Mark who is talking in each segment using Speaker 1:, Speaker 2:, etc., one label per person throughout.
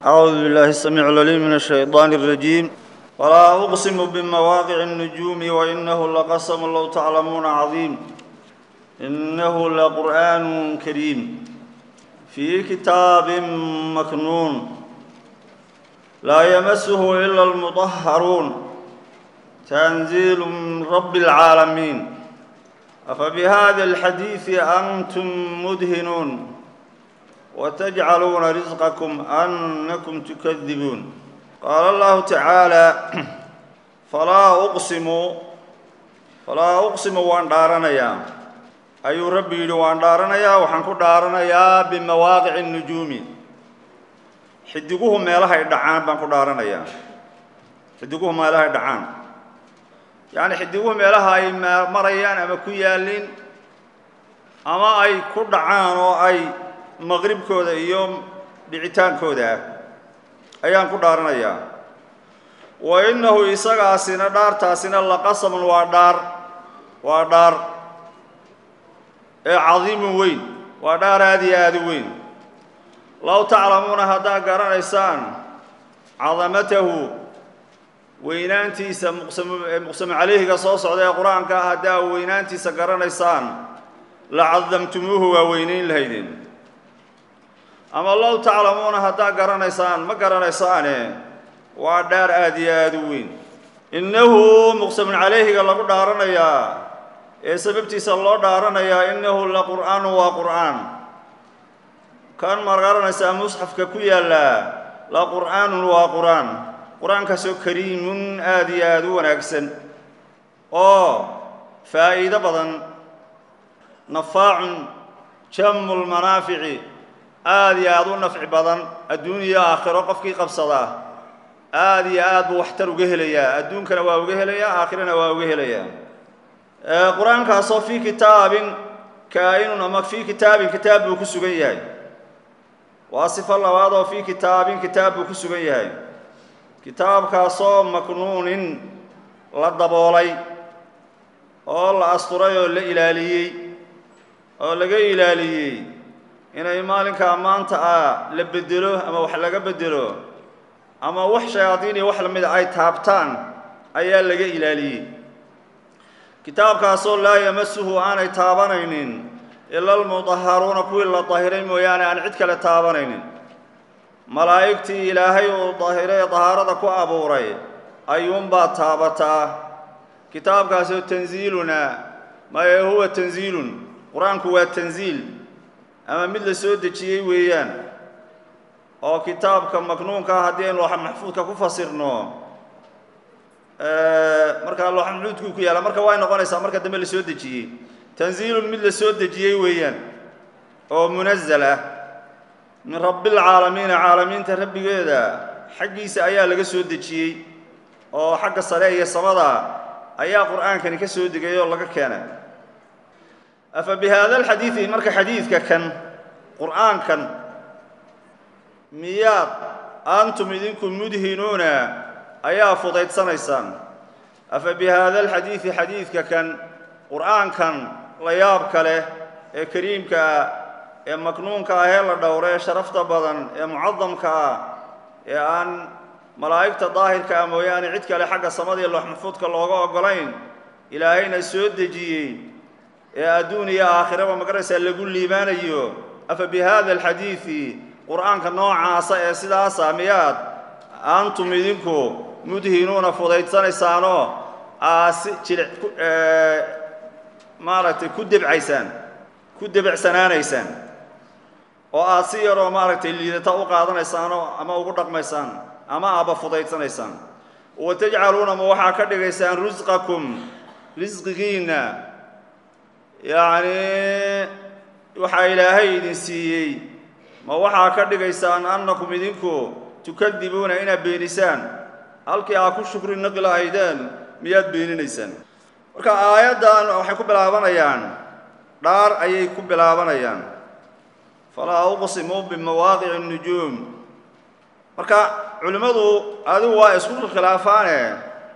Speaker 1: أعوذ بالله السميع العليم من الشيطان الرجيم ولا أقسم بمواقع النجوم وإنه لقسم لو تعلمون عظيم إنه لقرآن كريم في كتاب مكنون لا يمسه إلا المطهرون تنزيل من رب العالمين أفبهذا الحديث أنتم مدهنون وتجعلون رزقكم أنكم تكذبون قال الله تعالى فلا أقسم فلا أقسم وأن دارنيا أي ربي وأن دارنيا وحنكو دارنيا بمواقع النجوم حدقوه ميلها يدعان بانكو دارنيا حدقوه ميلها يدعان يعني حدقوه ميلها أي مريان أما كيالين أما أي كدعان أو أي maqribkooda iyo dhicitaankooda ayaan ku dhaaranayaa wa innahu isagaasina dhaartaasina laqasamun waa dhaar waa dhaar ee cadiimun weyn waa dhaar aada iyo aada u weyn low taclamuuna haddaad garanaysaan cadamatahu weynaantiisa muqsamu muqsamu calayhiga soo socda ee qur-aanka ah haddaa weynaantiisa garanaysaan la cadamtumuuhu waa weynayn lahaydeen ama low taclamuuna haddaad garanaysaan ma garanaysaane waa dhaar aada iyo aada u weyn innahu muqsamun calayhiga lagu dhaaranayaa ee sababtiisa loo dhaaranayaa innahu la qur'aanu waa qur'aan kan ma garanaysaa musxafka ku yaallaa la qur'aanun waa qur'aan qur-aankaasoo kariimun aada iyo aada u wanaagsan oo faa'iido badan nafaacun jamu lmanaafici aada iyo aada u nafci badan adduun iyo aakhiro qofkii qabsadaa aada iyo aad buu waxtar uga helayaa adduunkana waa uga helayaa aakhirana waa uga helayaa qur-aankaasoo fii kitaabin kaa-inun ama fii kitaabin kitaab buu ku sugan yahay waa sifo labaad oo fii kitaabin kitaab buu ku sugan yahay kitaabkaasoo maknuunin la daboolay oo la asturay oo la ilaaliyey oo laga ilaaliyey inay maalinkaa maanta ah la bedelo ama wax laga bedelo ama wax shayaadiin iyo wax lamida ay taabtaan ayaa laga ilaaliyey kitaabkaasoo laa yamasuhu aanay taabanaynin ila almudaharuuna kuwii la dahiray mooyaane aan cid kale taabanaynin malaa'igtii ilaahay uu dahiray dahaarada ku abuuray ayuunbaa taabataa kitaabkaasoo tansiiluna maye huwa tansiilun qur-aanku waa tansiil ama mid la soo dejiyey weeyaan oo kitaabka maknuunka ah haddii aynu looxa maxfuudka ku fasirno markaa looxa maxfuudkuu ku yaalla marka way noqonaysaa marka dambe la soo dejiyey tansiilun mid la soo dejiyey weeyaan oo munazal ah min rabbilcaalamiina caalamiinta rabbigeeda xaggiisa ayaa laga soo dejiyey oo xagga sare iyo samada ayaa qur-aankani ka soo degay oo laga keenay afa bi haada alxadiidi marka xadiidka kan qur'aankan miyaad antum idinku mudhinuuna ayaa fudaydsanaysaan afa bi haada alxadiidi xadiidka kan qur'aankan la yaabka leh ee kariimka ah ee maknuunka ah ee la dhowra ee sharafta badan ee mucadamka ah ee aan malaa'igta daahirka ah mooyaane cid kale xagga samada iyo loox maxfuudka looga oggolayn ilaahayna soo dejiyey ee adduun iyo aakhiraba magaraysaa lagu liibaanayo afa bi haada alxadiidi qur-aanka noocaasa ee sidaasa miyaad antum idinku mudhinuuna fudaydsanaysaanoo aasi jili maaragtay ku debcaysaan ku debecsanaanaysaan oo aad si yaroo maaragtay liidata u qaadanaysaanoo ama ugu dhaqmaysaan ama aaba fudaydsanaysaan wa tajcaluuna ma waxaa ka dhigaysaan risqakum risqigiinna yacni waxaa ilaahay idin siiyey ma waxaa ka dhigaysaan annakum idinku tukadibuuna inaad beenisaan halkii aad ku shukri naqi lahaydeen miyaad beeninaysaan marka aayaddan waxay ku bilaabanayaan dhaar ayay ku bilaabanayaan falaa uqsimu bimawaaqici nujuum marka culimmadu adigu waa isku khilaafaane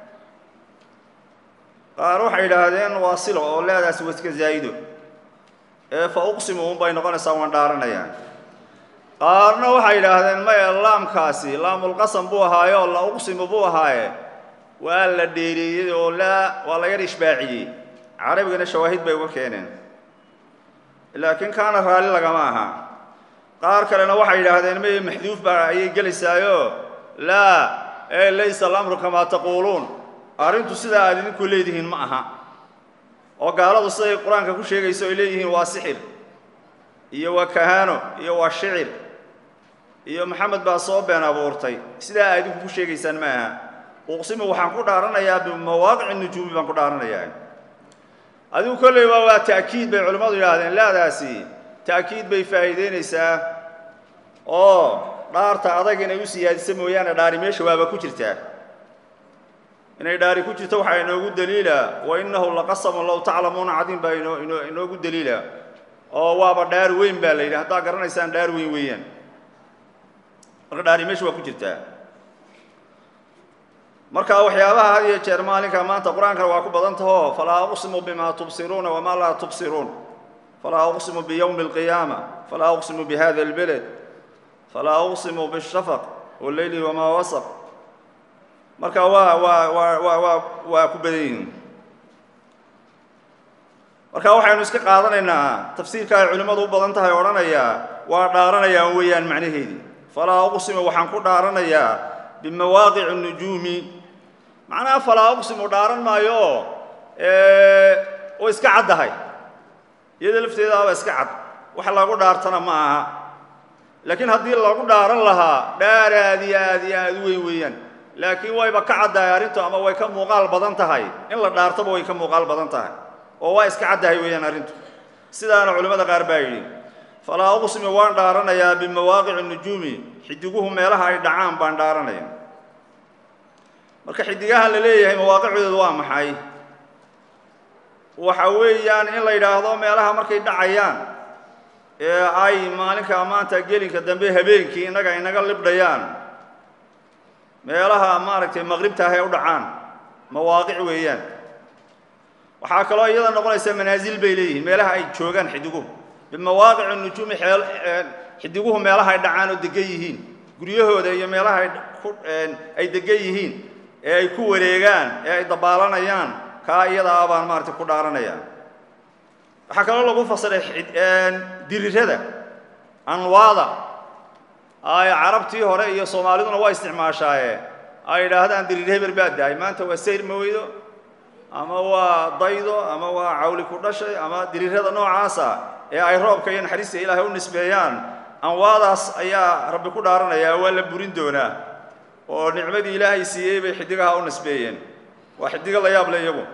Speaker 1: qaar waxay yidhaahdeen waa silo oo leedaasi waska zaa'ido ee fa uqsimu unbay noqonaysaa waan dhaaranayaan qaarna waxay yidhaahdeen maya laamkaasi laamulqasam buu ahaaye oo la uqsimu buu ahaaye waa la dheereeyey oo laa waa la yar ishbaaciyey carabigana shawaahid bay uga keeneen laakiin kaana raalli lagama aha qaar kalena waxay yidhaahdeen may maxduuf baa ayay gelaysaayo laa ee laysa alamru kamaa taquuluun arrintu sidaa aad idinku leedihiin ma aha oo gaaladu siday qur-aanka ku sheegayso ay leeyihiin waa sixir iyo waa kahaano iyo waa shicir iyo maxamed baa soo been abuurtay sidaa aad idinku ku sheegaysaan ma aha uqsimu waxaan ku dhaaranayaa bimawaaqici nujuumi baan ku dhaaranayaa adigu kolleyba waa ta'kiid bay culimmadu yidhaahdeen laadaasi ta'kiid bay faa'iideynaysaa oo dhaarta adag inay u siyaadisa mooyaane dhaari meesha waaba ku jirtaa inay dhaari ku jirto waxaa inoogu daliila wa innahu laqasamun low taclamuuna cadiim baa inoo inoo inoogu daliila oo waaba dhaar weyn baa la yidhi haddaad garanaysaan dhaar weyn weeyaan marka dhaari meesha waa ku jirtaa marka waxyaabaha had iyo jeer maalinka maanta qur-aankana waa ku badan taho falaa uqsimu bima tubsiruuna wamaa laa tubsiruun falaa uqsimu biyowmi alqiyaama falaa uqsimu bihada albeled falaa uqsimu bishafaq walleyli wamaa wasaq marka waa waa waa waa waa waa ku badan yihiin marka waxaynu iska qaadanaynaa tafsiirka ay culimmadu u badan tahay odhanayaa waa dhaaranayaan weeyaan macnaheedii falaa uqsimu waxaan ku dhaaranayaa bimawaaqici nujuumi macnaha falaa uqsimu dhaaran maayo oo iska caddahay iyada lafteedaaba iska cad wax lagu dhaartana ma aha laakiin haddii lagu dhaaran lahaa dhaar aad iyo aad iyo aad u weyn weeyaan laakiin wayba ka caddahay arrintu ama way ka muuqaal badan tahay in la dhaartaba way ka muuqaal badan tahay oo waa iska caddahay weeyaan arrintu sidaana culimmada qaar baa yidhi falaa uqsimu waan dhaaranayaa bimawaaqici nujuumi xidiguhu meelaha ay dhacaan baan dhaaranaya marka xidigahan la leeyahay mawaaqicdoodu waa maxay waxa weeyaan in la yidhaahdo meelaha markay dhacayaan ee ay maalinka maanta gelinka dambe habeenkii innaga inaga libdhayaan meelaha maaragtay maqribta ah ee u dhacaan mawaaqic weeyaan waxaa kaloo iyada noqonaysa manaasil bay leeyihiin meelaha ay joogaan xidiguhu bimawaaqici nujuumi xeel xidiguhu meelaha ay dhacaan oo degan yihiin guryahooda iyo meelaha ay ku ay degan yihiin ee ay ku wareegaan ee ay dabaalanayaan kaa iyada ah baan maaragtay ku dhaaranaya waxaa kaloo lagu fasiray dirirada anwaada ay carabtii hore iyo soomaaliduna waa isticmaashaaye ay yidhaahdaan dirir heber baa dahay maanta waa sayr maweydo ama waa daydo ama waa cawli ku dhashay ama dirirada noocaasa ee ay roobka iyo naxariista ilaahay u nisbeeyaan anwaadaas ayaa rabbi ku dhaaranayaa waa la burin doonaa oo nicmadii ilaahay siiyey bay xidigaha u nisbeeyeen waa xidigo la yaab le iyagu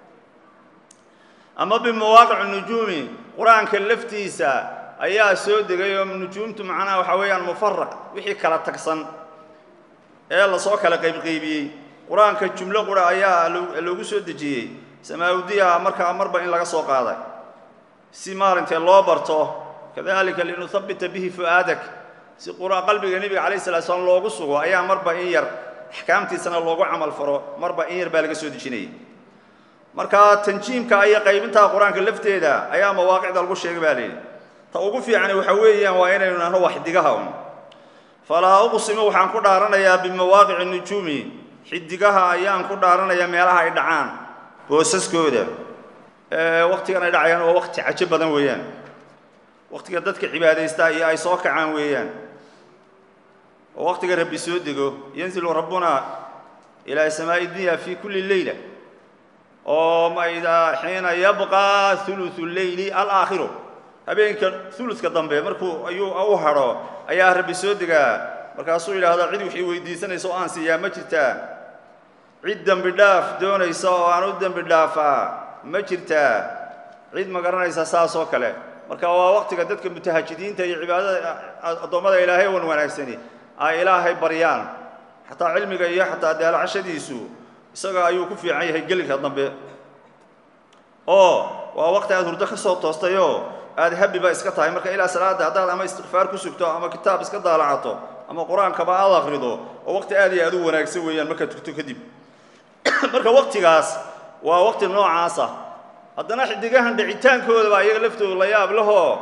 Speaker 1: ama bimawaaqici nujuumi qur-aanka laftiisa ayaa soo degay oo nujuumtu macnaha waxaa weeyaan mufaraq wixii kala tagsan ee lasoo kala qaybqaybiyey qur-aanka jumlo qura ayaa loogu soo dejiyey samaawdiya markaa marba in laga soo qaaday si maaragtay loo barto kadalika linuhabbita bihi fu'aadak si qura qalbiga nebiga calayh salatu slam loogu sugo ayaa marba in yar axkaamtiisana loogu camal faro marba in yar baa laga soo dejinayay marka tanjiimka iyo qaybinta qur-aanka lafteeda ayaa mawaaqicda lagu sheegay baa layidhi ta ugu fiicani waxa weeyaan waa inaynu nahno wax xidigaha un falaa uqsimu waxaan ku dhaaranayaa bimawaaqici nujuumi xidigaha ayaan ku dhaaranayaa meelaha ay dhacaan boosaskooda waktigan ay dhacayaan waa wakti cajo badan weeyaan waktiga dadka cibaadaystaa iyo ay soo kacaan weeyaan oo waktiga rabbi soo dego yanzilu rabbuna ilaa samaa'i dunya fi kulli leyla oo mayda xiina yabqaa hulusu leyli alaakhiru habeenka huluska dambe markuu ayuu u hadho ayaa rabbi soo degaa markaasuu yidhaahdaa cid wixii weydiisanaysa oo aan siiyaa ma jirtaa cid dembi dhaaf doonaysa oo aan u dembi dhaafaa ma jirtaa cid ma garanaysa saas oo kale marka waa waktiga dadka mutahajidiinta iyo cibaadada addoommada ilaahay wan wanaagsani ay ilaahay baryaan xataa cilmiga iyo xataa daalacashadiisu isaga ayuu ku fiican yahay gelinka dambe oo waa wakti aad hurdo ka soo toostayoo aad habiba iska tahay marka ilaa salaada haddaad ama istikfaar ku sugto ama kitaab iska daalacato ama qur-aankaba aad akrido oo wakti aad iyo aad u wanaagsan weeyaan markaad tugto kadib marka waktigaas waa wakti noocaasa haddana xidigahan dhicitaankooda baa iyaga laftooda la yaab lahoo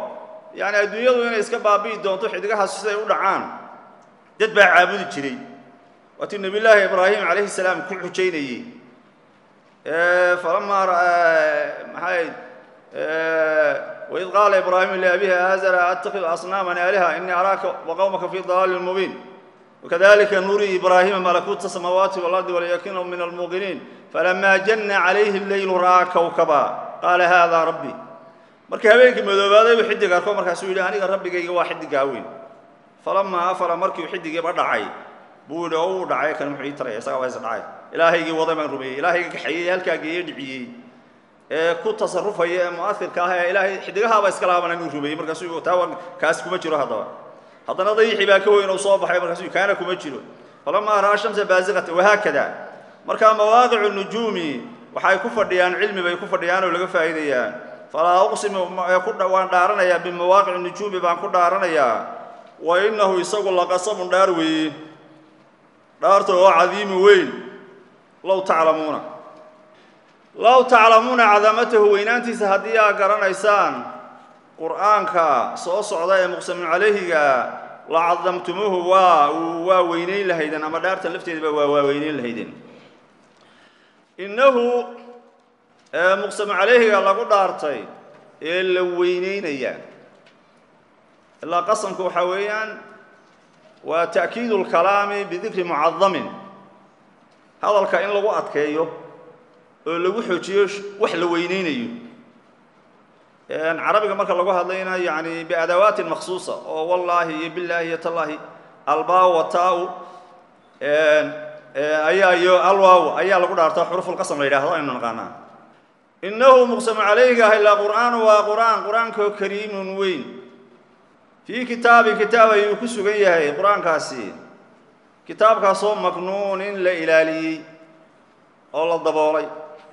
Speaker 1: yacni adduunyadu inay iska baabi'i doonto xidigahaas siday u dhacaan dad baa caabudi jiray waatii nebiyullaahi ibraahim calayhi salaam ku xujaynayey falamaa maxay waid qaala ibraahimu liabihi aazara attakidu asnaaman aaliha inii araaka waqowmaka fii dalaalin mubiin wakadalika nurii ibraahima malakuuta samaawaati walardi walyakina min almuuqiniin falamaa janna calayhi leylu ra'aa kowkaba qaala haadaa rabbi markii habeenkii madoobaaday buu xidig arko markaasuu yidhi aniga rabbigayga waa xidigaa weyn falamaa afala markiiu xidigiiba dhacay buu yidhi oo uu dhacay kan muxuu ii taraya isagaa waa is dhacay ilaahaygii waday baan rumeeyey ilaahayga kaxeeyey halkaa geeye dhiciyey ee ku tasarufaya ee mu'ahirka ah ee ilaahay xidigahaaba iska laaban inuu rumeeyey markaasuu taa kaas kuma jiro haddaba haddana dayixii baa ka weyn oo soo baxay markaasuu kaana kuma jiro falamaa ra'aa shamsa baasiqata wahaakada markaa mawaaqicu nujuumi waxay ku fadhiyaan cilmi bay ku fadhiyaan oo laga faa'iidayaa falaa uqsimu waan dhaaranayaa bimawaaqici nujuumi baan ku dhaaranayaa wa innahu isagu laqasabun dhaar weeye dhaarta oo cadiimu weyn low taclamuuna low taclamuuna cadamatahu weynaantiisa haddii aa garanaysaan qur'aanka soo socda ee muqsamin calayhiga la cadamtumuuhu waa waa weynayn lahaydeen ama dhaarta lafteedaba waa waa weynayn lahaydeen innahu muqsamu calayhiga lagu dhaartay ee la weynaynaya ilaa qasamku waxaa weeyaan waa ta'kiidu lkalaami bidikri mucadamin hadalka in lagu adkeeyo oo lagu xoojiyo wax la weynaynayo carabiga marka lagu hadlayna yani biadawaatin maksuusa oo wallaahi iyo billaahi iyo tallaahi albaa wataa-u ayaa iyo alwaaw ayaa lagu dhaartaa xurufulqasam la yidhahdo aynu naqaanaa innahu muqsamu calayhiga ah ilaa qur'aanu waa qur'aan qur-aankoo kariimun weyn fii kitaabin kitaab ayuu ku sugan yahay qur-aankaasi kitaabkaasoo maknuunin la ilaaliyey oo la daboolay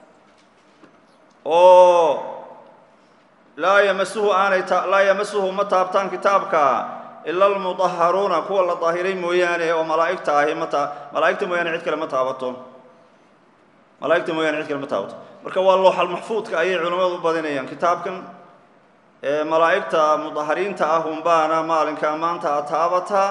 Speaker 1: oo laa yamasuhu aanay laa yamasuhu ma taabtaan kitaabka ila almudaharuuna kuwa la daahiray mooyaane oo malaa'igta ahi ma taa malaa'igta mooyaane cid kale ma taabato malaa'igta mooyaane cid kale ma taabato marka waa looxal maxfuudka ayay culimmadu u badinayaan kitaabkan malaa'igta mudahariinta ah unbaana maalinka maanta a taabataa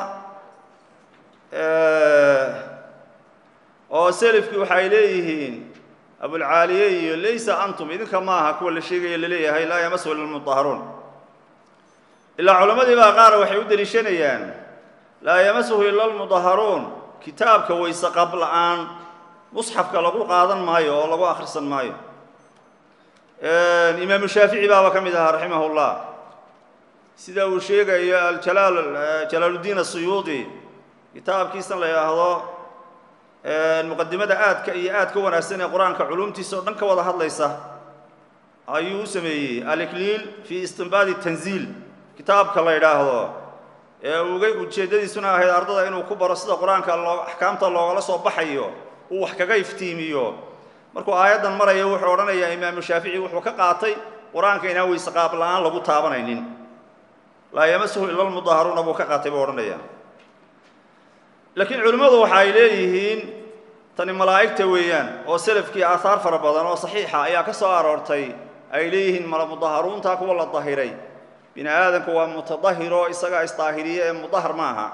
Speaker 1: oo selifkii waxay leeyihiin abulcaaliye iyo laysa antum idinka maaha kuwa la sheegaya laleeyahay laa yamasu ila lmudaharuun ilaa culammadii baa qaar waxay u deliishanayaan laa yamasuhu ila almudaharuun kitaabka wayse qab la-aan musxafka lagu qaadan maayo oo lagu akhrisan maayo imaamu shaafici baaba ka mid ahaa raximah اllah sida uu sheegayo aljalaal jalaaluddiin asuyuudi kitaabkiisan la yidhaahdo muqadimada aadka iyo aad ka wanaagsan ee qur-aanka culumtiisa oo dhan ka wada hadlaysa ayuu u sameeyey alikliil fii istinbaadi tanziil kitaabka la yidhaahdo ee uga ujeeddadiisuna ahayd ardada inuu ku baro sida qur-aanka loo axkaamta loogala soo baxayo uu wax kaga iftiimiyo markuu aayaddan maraya wuxuu odhanayaa imaamu shaafici wuxuu ka qaatay qur-aanka inaan weyse qaab la-aan lagu taabanaynin laa yamasuhu ila lmudaharuuna buu ka qaatay buu odhanaya laakiin culimmadu waxa ay leeyihiin tani malaa'igta weeyaan oo selafkii aahaar fara badan oo saxiixa ayaa ka soo aroortay ay leeyihiin mudaharuuntaa kuwa la dahiray bini aadamku waa mutadahiro isagaa isdaahiriye ee mudahar maaha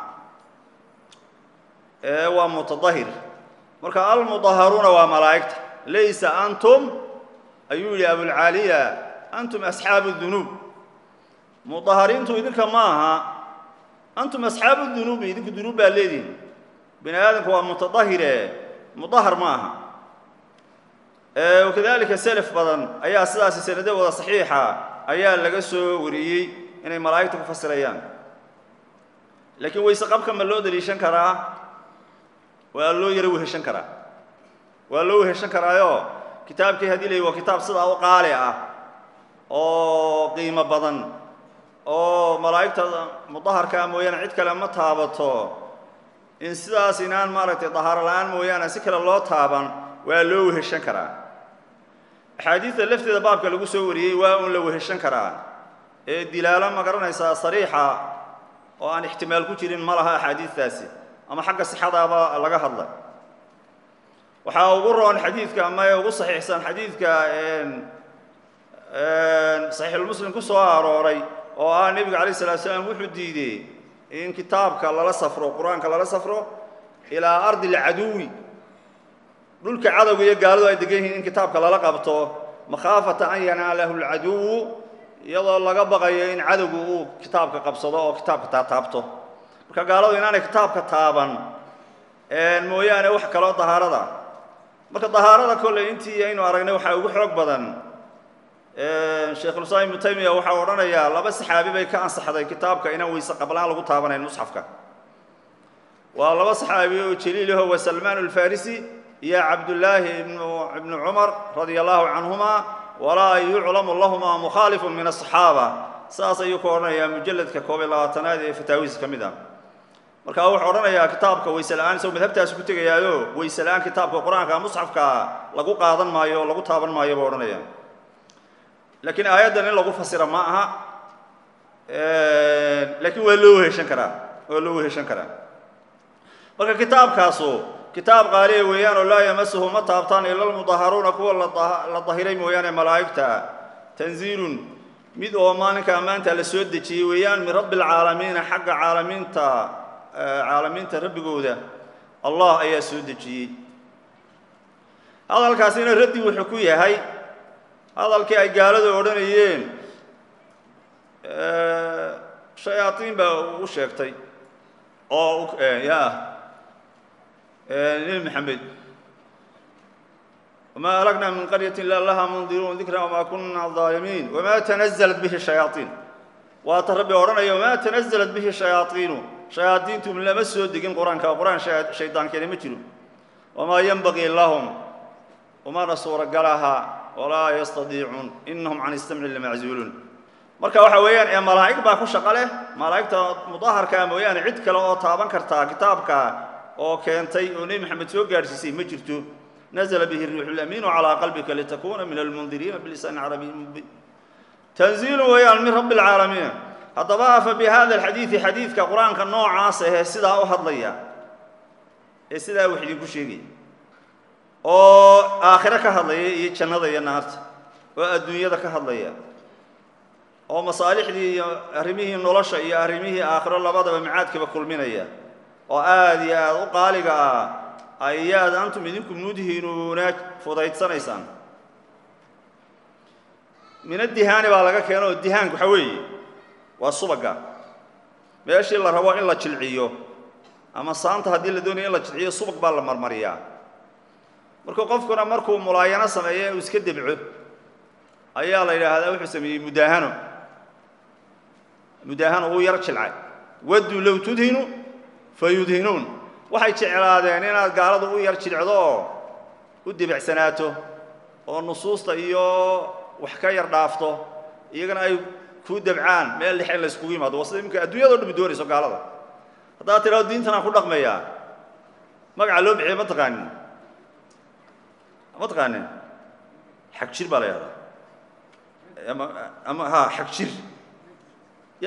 Speaker 1: ee waa mutadahir marka almudaharuuna waa malaa'igta laysa antum ayuu yidhi abulcaaliya antum asxaabu dunuub mudahariintu idinka ma aha antum asxaabu dunuubi idinku dunuub baa leedihin bini aadamku waa mutadahire mudahar ma aha wakadalika selaf badan ayaa sidaasi sanado wada saxiixa ayaa laga soo wariyey inay malaa'igta ku fasirayaan laakiin wayse qabka ma loo daliishan karaa waa loo yaro weheshan karaa waa loo weheshan karaayo kitaabkii haddii la waa kitaab sidaa u qaali ah oo qiimo badan oo malaa'igta mudaharkaa mooyaane cid kale ma taabato in sidaas inaan maaragtay dahaaro la-aan mooyaane si kale loo taaban waa loo weheshan karaa axaadiidta lafteeda baabka lagu soo wariyey waa un la weheshan karaa ee dilaalo ma garanaysaa sariixa oo aan ixtimaal ku jirin ma laha axaadiidtaasi ama xagga sixadaaba laga hadlay waxaa ugu roon xadiidka ama ee ugu saxiixsan xadiidka saxiixulmuslim ku soo arooray oo ah nebiga calayh salatu salaam wuxuu diidey in kitaabka lala safro qur-aanka lala safro ilaa ardi alcaduwi dhulka cadowga iyo gaaladu ay degan yihiin in kitaabka lala qabto makhaafata an yanaalahu alcaduwu iyadoo laga baqayo in cadowgu uu kitaabka qabsado oo kitaabka taataabto marka gaaladu inaanay kitaabka taaban mooyaane wax kaloo dahaarada marka dahaarada kolley intii aynu aragnay waxaa ugu xoog badan sheikhulislaam ibnu taymiya waxaa odhanayaa laba saxaabi bay ka ansaxday kitaabka inaan weyse qablaan lagu taabanayn musxafka waa laba saxaabi oo jaliilaho wa salmaan alfarisi iyo cabdullaahi ibnu ibnu cumar radia allahu canhuma walaa yuclamu lahumaa mukhaalifun min asaxaaba saas ayuu ku odhanayaa mujalladka koob iyo labaatanaad ee fataawihiisa ka mid ah marka wuxuu odhanayaa kitaabka weyse la-aan isagoo madhabtaasi ku tegayaayo weyse la-aan kitaabka qur-aanka musxafka lagu qaadan maayo o lagu taaban maayo buu odhanaya laakiin aayaddan in lagu fasira ma aha laakiin waa loo weheshan karaa waa loo weheshan karaa marka kitaabkaasu kitaab qaaliya weeyaan oo laa yamasuhu ma taabtaan ila almudaharuuna kuwa la dahiray mooyaane malaa'igta tanziilun mid oo maalinka ammaanta la soo dejiyey weeyaan min rabbi alcaalamiina xagga caalamiinta caalamiinta rabbigooda allah ayaa soo dejiyey hadalkaasina raddi wuxuu ku yahay hadalkii ay gaaladu odhanayeen shayaaiin baa u sheegtay oo ya nebi maxamed wamaa alagna min qaryati ila laha mundiruun dikra wamaa kuna aalimiin wamaa tanazalat bihi shayaaiin waata rabbi odhanaya wamaa tanazalat bihi shayaaiinu shayaadiintu lama soo degin qur-aanka qur-aan shaydaankeena ma jiro wamaa yenbagii lahum umana suuragalaha walaa yastadiicuun inahum can istamci lamaczuuluun marka waxa weeyaan ee malaa'ig baa ku shaqo leh malaa'igta mudaharkaa mooyaane cid kale oo taaban kartaa kitaabka oo keentay oo nebi maxamed soo gaadhsiisay ma jirto nazla bihi riixu lamiinu calaa qalbika litakuuna min almundiriina bilisaan carabiyin mubiin tanziilu weeyaan min rabbi alcaalamiin haddaba afa bi hada alxadiidi xadiidka qur-aanka noocaas ahee sidaa u hadlaya ee sidaa wax idinku sheegaya oo aakhiro ka hadlaya iyo jannada iyo naarta oo adduunyada ka hadlaya oo masaalixdii iyo arrimihii nolosha iyo arrimihii aakhiro labadaba macaadkaba kulminaya oo aada iyo aada u qaaliga ah ayaad antum idinku mudhinuuna fudaydsanaysaan min adihaani baa laga keeno oo dihaanku waxa weeye waa subaga meeshii la rabo in la jilciyo ama saanta haddii la doonayo in la jilciyo subag baa la marmariyaa marka qofkuna markuu mulaayano sameeyo inuu iska debco ayaa la yidhaahdaa wuxuu sameeyey mudaahano mudaahano wuu yar jilcay wadduu low tudhinu fa yudhinuun waxay jeclaadeen inaad gaaladu u yar jilcdo oo u debecsanaato oo nusuusta iyo wax ka yar dhaafto iyagana ay kuu debcaan meel dhexe in la yskugu yimaado waa sida iminka adduunyado dhan doonayso gaalada haddaad tidhahdo diintan aan ku dhaqmayaa magaca loo bixiya ma taqaanin ma taqaanin xag jir baa la yahdaa ama ama ha xag jir ya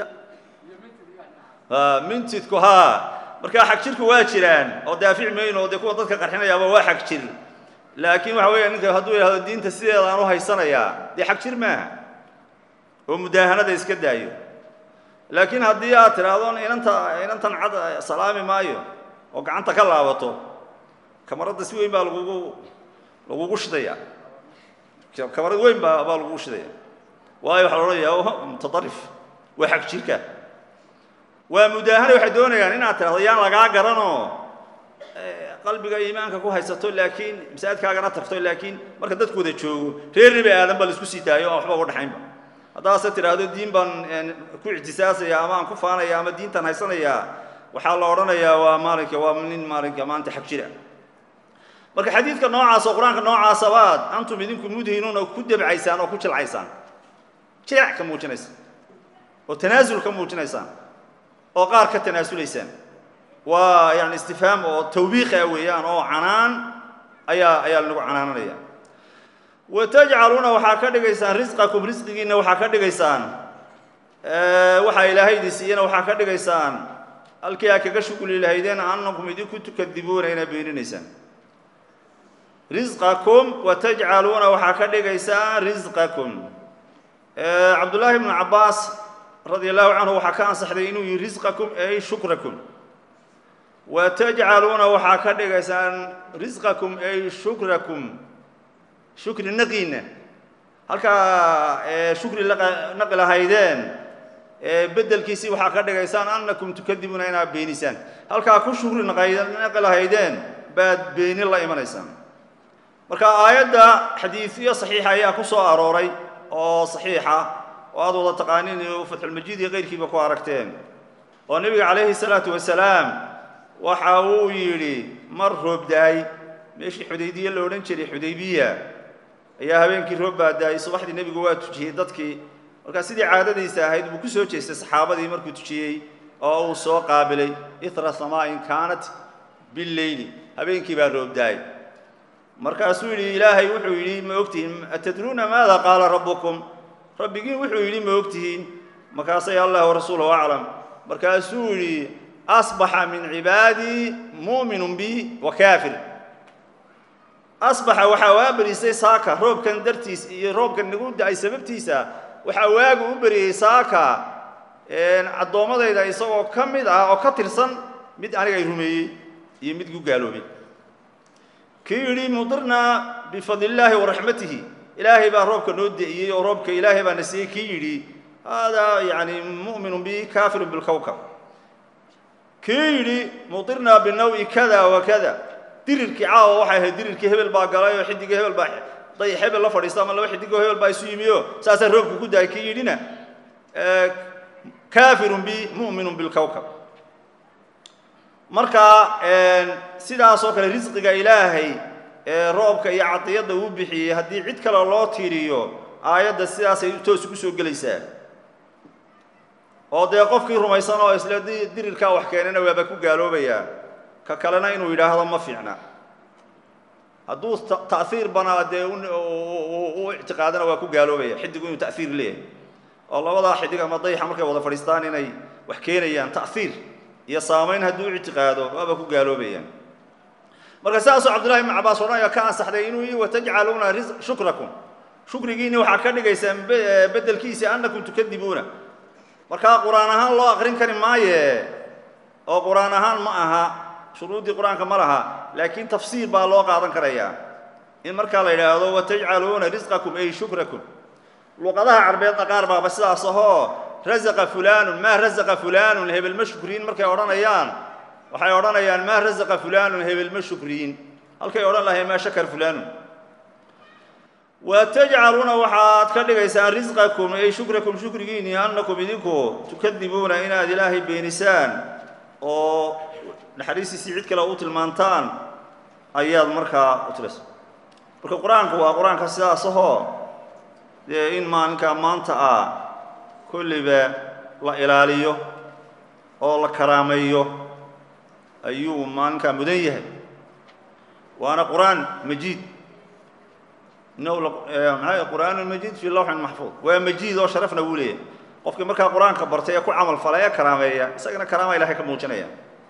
Speaker 1: mintidku ha markaa xag jirku waa jiraan oo daafic mayno dee kuwa dadka qarxinayaaba waa xag jir laakiin waxa weeya ninka hadduu yidhahdo diinta sideeda aan u haysanayaa dee xag jir maaha oo mudaahanada iska daayo laakiin haddii aad tidhaahdo inanta inantan cad salaami maayo oo gacanta ka laabato kamaradda si weyn baa lagugu lagugu shidaya kamarad weyn baa baa lagugu shidaya waayo waxaa la odhanayaa mutadarif waa xag jirka waa mudaahana waxay doonayaan inaad tidhahdo yaan lagaa garanoo qalbiga iimaanka ku haysato laakiin masaajidkaagana tagto laakiin marka dadku wada joogo reer nebi aadan baa la isku sii daayo aan waxba uga dhaxaynba haddaase tidhaahdo diin baan ku ictisaasaya ama aan ku faanaya ama diintan haysanayaa waxaa la odhanayaa waa maalinka waa nin maalinka maanta xag jira marka xadiidka noocaas oo qur-aanka noocaasa baad antum idinku mudhinuun oo ku debcaysaan oo ku jilcaysaan jilec ka muujinaysaan oo tanaasul ka muujinaysaan oo qaar ka tanaasulaysaan waa yani istifhaam oo tawbiiqa weeyaan oo canaan ayaa ayaa lagu canaananaya wa tajcaluuna waxaa ka dhigaysaan risqakum risqigiinna waxaa ka dhigaysaan waxaa ilaahay idin siiyana waxaa ka dhigaysaan halkii aa kaga shuguli lahaydeen annakum idinku tukadibuuna inaa beeninaysaan risqakum wa tajcaluuna waxaa ka dhigaysaan risqakum cabdullaahi ibnu cabbaas radia allahu canhu waxaa ka ansaxday inuu yihi risqakum ay shukrakum wa tajcaluuna waxaa ka dhigaysaan risqakum ay shukrakum shukri naqiina halkaa shukri naqi lahaydeen bedelkiisii waxaa ka dhigaysaan annakum tukadibuuna inaad beenisaan halkaa ku shukri naqi lahaydeen baad beeni la imanaysaan marka aayadda xadiidyo saxiixa ayaa ku soo arooray oo saxiixa oo aad wada taqaaniin fatxulmajiid iyo keyrkiiba ku aragteen oo nebiga calayhi salaatu wasalaam waxa uu yidhi mar roob da-ay meeshii xudaybiye la odhan jiray xudaybiya ayaa habeenkii roob baa da-ay subaxdii nebigu waa tujiyey dadkii markaa sidii caadadiisa ahayd buu ku soo jeestay saxaabadii markuu tujiyey oo uu soo qaabilay itra samaain kaanat billeyli habeenkii baa roob da-ay markaasuu yidhi ilaahay wuxuu yidhi ma ogtihiin atadruuna maada qaala rabbukum rabbigiin wuxuu yidhi ma ogtihiin markaasay allah warasuuluhu aclam markaasuu yidhi asbaxa min cibaadii mu'minun bi wa kaafir asbaxa waxaa waa berisay saaka roobkan dartiis iyo roobkan nagu da-ay sababtiisa waxaa waagu u beriyey saaka addoommadayda isagoo ka mid ah oo ka tirsan mid aniga ay rumeeyey iyo mid gu gaaloobay kii yidhi mudirnaa bifadli illaahi waraxmatihi ilaahay baa roobka noo de'iyey oo roobka ilaahay baa na siiyey kii yidhi haadaa yani mu'minun bi kaafirun bilkowkab kii yidhi mudirnaa binawi kada wa kada dirirkii caawa waxay ahayd dirirkii hebel baa galay oo xidigii hebel baa day hebel la fadhiista ama laba xidigoo hebel baa isu yimiyo saasaa roobka ku daay kii yidhina kaafirun bi mu'minun bilkowkab marka sidaasoo kale risqiga ilaahay ee roobka iyo cadiyadda uu bixiyey haddii cid kale loo tiiriyo aayadda sidaasay toos ugu soo gelaysaa oo dee qofkii rumaysan oo isle dirirkaa wax keenana waaba ku gaaloobayaa ka kalena inuu yidhaahdo ma fiicna hadduu ta'hiir banaa dee u ictiqaadana waa ku gaaloobaya xidigu inuu ta'hiir leeyahay oo labadaa xidig ama dayaxa markay wada fadhiistaan inay wax keenayaan ta'hiir iyo saamayn hadduu ictiqaado waaba ku gaaloobayaan marka sidaasoo cabdullahi ibn cabaas odhanaya ka ansaxday inuu yii watajcaluuna shukrakum shukrigiinni waxaa ka dhigaysaan bedelkiisa annakum tukadibuuna markaa qur-aan ahaan loo aqrin kari maaye oo qur-aan ahaan ma aha shuruuddii qur-aanka ma laha laakiin tafsiir baa loo qaadan karayaa in markaa la yidhaahdo watajcaluuna risqakum ay shukrakum luqadaha carbeedna qaar baaba sidaas ahoo rasaqa fulaanun maa rasaqa fulaanun hebel ma shukriin markay odhanayaan waxay odhanayaan maa rasaqa fulaanun hebel ma shukriin halkay odhan lahayn maa shakar fulaanun wa tajcaluuna waxaad ka dhigaysaan risqakum ay shukrakum shukrigiinni annakum idinku tukadibuuna inaad ilaahay beenisaan oo naxariistiisii cid kale u tilmaantaan ayaad markaa u tilaysa marka qur-aanku waa qur-aanka sidaas ahoo dee in maalinkaa maanta ah kolliba la ilaaliyo oo la karaameeyo ayuu maalinkaa mudan yahay waana qur-aan majiid maa qur'aan majiid fii lawxin maxfuud waa majiid oo sharafna wuu leeyahay qofkii markaa qur-aanka bartay ee ku camal falay ee karaameeya isagana karaama ilahay ka muujinaya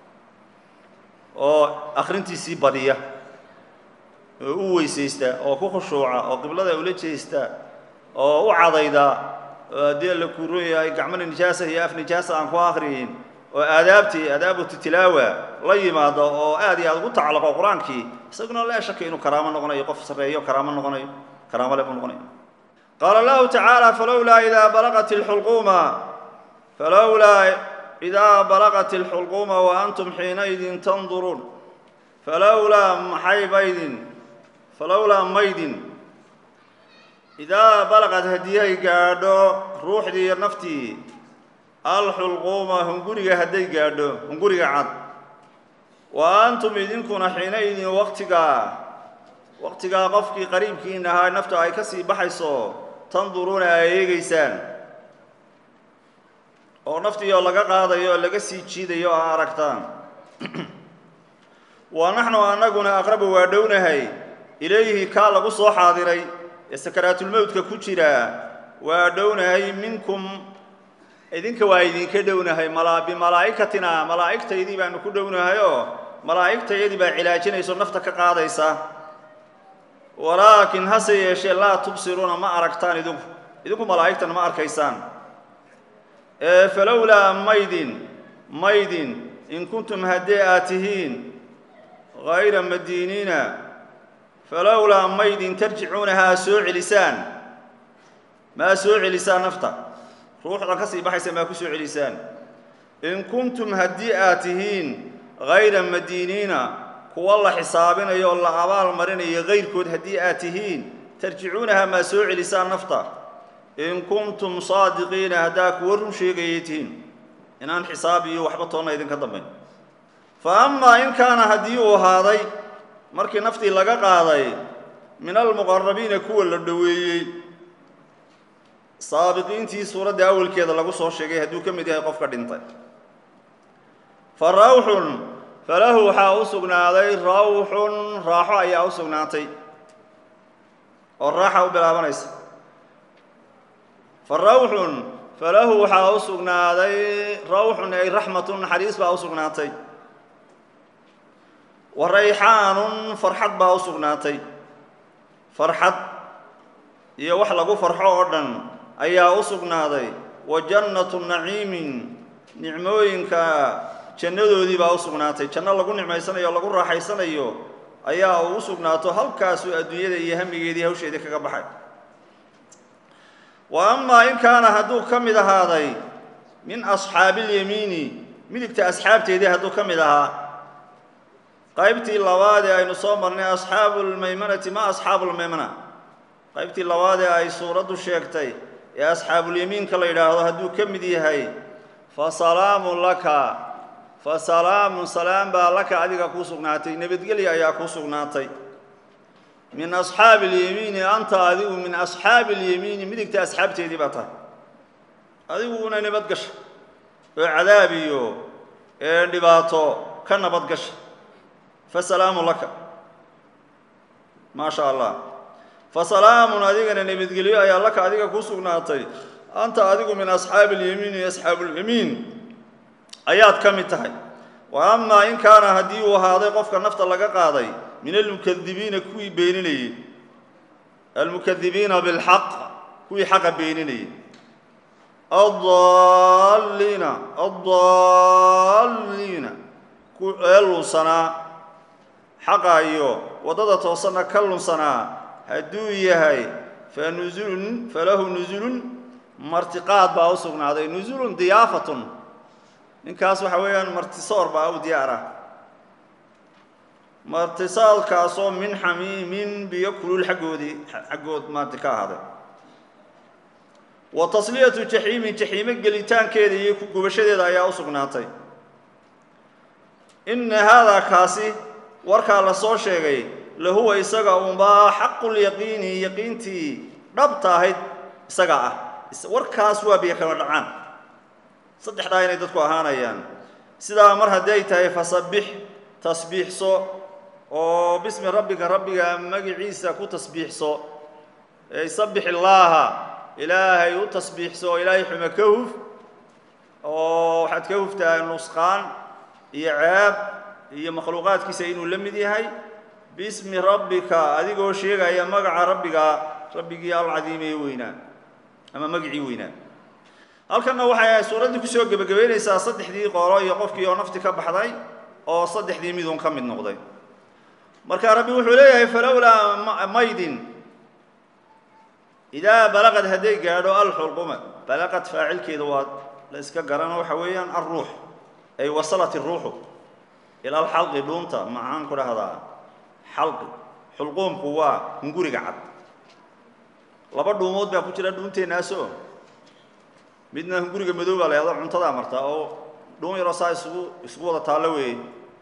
Speaker 1: oo akhrintiisii badiya oo u weysaysta oo ku khushuuca oo qiblada ula jeesta oo u cadayda oo haddii alla kuuron yahay gacmana nijaasa iyo af nijaasa aan ku akhriyin oo aadaabtii adaabatu tilaawa la yimaado oo aad iyo aad ugu tacalaqo qur-aankii isaguna laa shaka inuu karaamo noqonayo qof sarreeyo karaamo noqonayo karaamo le buu noqonayo qaala allahu tacaala falowlaa idaa balaqat ilxulquuma falowlaa idaa balaqat ilxulquuma wa antum xiinaydin tanduruun falowlaa maxaybaydin falowlaa maydin idaa balaqad haddii ay gaadho ruuxdii iyo naftii alxulquuma hunguriga hadday gaadho hunguriga cad wa antum idinkuna xiinaydin waqtigaa waqtigaa qofkii qariibkiin ahaa nafta ay ka sii baxayso tanduruuna ay eegaysaan oo naftiioo laga qaadayo oo laga sii jiidayo oo aragtaan wa naxnu annaguna aqrabu waa dhownahay ilayhi kaa lagu soo xaadiray ee sakaraatulmowtka ku jira waa dhownahay minkum idinka waa idinka dhownahay bimalaa'ikatina malaa'igtaydii baanu ku dhownahayoo malaa'igtayadii baa cilaajinayso nafta ka qaadaysa walaakin hase yeeshee laa tubsiruuna ma aragtaan idinku idinku malaa'igtana ma arkaysaan ee falowlaa maydin maydin in kuntum haddii aad tihiin hayra madiiniina falowlaa maydin tarjicuunahaa soo celisaan maa soo celisaan nafta ruuxda ka sii baxaysa maa ku soo celisaan in kuntum haddii aad tihiin hayra madiiniina kuwa la xisaabinayo oo la abaal marinayo kayrkood haddii aad tihiin tarjicuunahaa maa soo celisaan nafta in kuntum saadiqiina haddaa kuwa run sheegayay tihiin inaan xisaab iyo waxba toonna idinka dambayn fa amaa in kaana haddii uu ahaaday markii naftii laga qaaday min almuqarabiina kuwa la dhoweeyey saabiqiintii suuradda awalkeeda lagu soo sheegay hadduu ka mid yahay qofka dhintay fa rawxun falahu waxaa u sugnaaday rawxun raaxo ayaa u sugnaatay oo raaxa u bilaabanaysa fa rawxun falahu waxaa u sugnaaday rawxun ay raxmatun naxariis baa u sugnaatay wa rayxaanun farxad baa u sugnaatay farxad iyo wax lagu farxo oo dhan ayaa u sugnaaday wa jannatu naciimin nicmooyinka jannadoodii baa u sugnaatay janno lagu nicmaysanayo o lagu raaxaysanayo ayaa uu u sugnaato halkaasuu adduunyada iyo hamigeedii hawsheedii kaga baxay wa amaa in kaana hadduu ka mid ahaaday min asxaabiilyamiini midigta asxaabteedii hadduu ka mid ahaa qaybtii labaad ee aynu soo marnay asxaabu lmaymanati ma asxaabu lmaymana qaybtii labaad ee ay suuraddu sheegtay ee asxaabulyamiinka la yidhaahdo hadduu ka mid yahay fa salaamun laka fa salaamun salaam baa laka adiga kuu sugnaatay nabadgelya ayaa kuu sugnaatay min asxaabi اlyamiini anta adigu min asxaabi اlyamiini midigta asxaabteedii baa tahay adiguna nabadgasha oo cadaab iyo ee dhibaato ka nabadgasha fasalaamu laka maa sha allah fasalaamun adigana nabadgelyo ayaa laka adiga kuu sugnaatay anta adigu min asxaabi اlyamiini asxaabulyamiin ayaad ka mid tahay wa amaa in kaana haddii uu ahaaday qofka nafta laga qaaday min almukadibiina kuwii beeninayey almukadibiina bilxaq kuwii xaqa beeninayey addaalliina addaalliina ee lunsanaa xaqa iyo waddada toosanna ka lunsanaa hadduu yahay fa nusulun falahu nusulun martiqaad baa u sugnaaday nusulun diyaafatun ninkaas waxa weeyaan martisoor baa u diyaar ah martisaadkaasoo min xamiimin biyo kulul xaggoodii xaggood maanta ka ahaaday wa tasliyatu jaxiimin jaxiimo gelitaankeeda iyo ku gubashadeeda ayaa u sugnaatay inna haadaa kaasi warkaa la soo sheegay lahuwa isaga unbaa xaqulyaqiini yaqiintii dhabta ahayd isaga ah warkaas waa biyo kama dhacaan saddexdaa inay dadku ahaanayaan sidaa mar haddii ay tahay fasabbix tasbiixso oo bismi rabbika rabbiga magiciisa ku tasbiixso ey sabbix illaaha ilaahay u tasbiixso oo ilaahay xume ka huf oo waxaad ka huftaa nusqaan iyo ceeb iyo makhluuqaadkiisa inuu la mid yahay bismi rabbika adigoo sheegaya magaca rabbiga rabbigii alcadiimee weynaa ama magicii weynaa halkanna waxay suuraddii kusoo gebagabaynaysaa saddexdii qolo iyo qofkii oo nafti ka baxday oo saddexdii midun ka mid noqday marka rabbi wuxuu leeyahay falowlaa maydin idaa balaqad hadday gaadho alxulquma balaqad faacilkeeda waa la iska garano waxa weeyaan alruux ay wasalat iruuxu ila alxalqi dhuunta maxaan ku dhahdaa xalqi xulquumku waa hunguriga cad laba dhuumood baa ku jira dhuunteennaasoo midna hunguriga madow baa la yahdo cuntadaa marta oo dhuun yaroo saa isugu isugu wada taallo weeye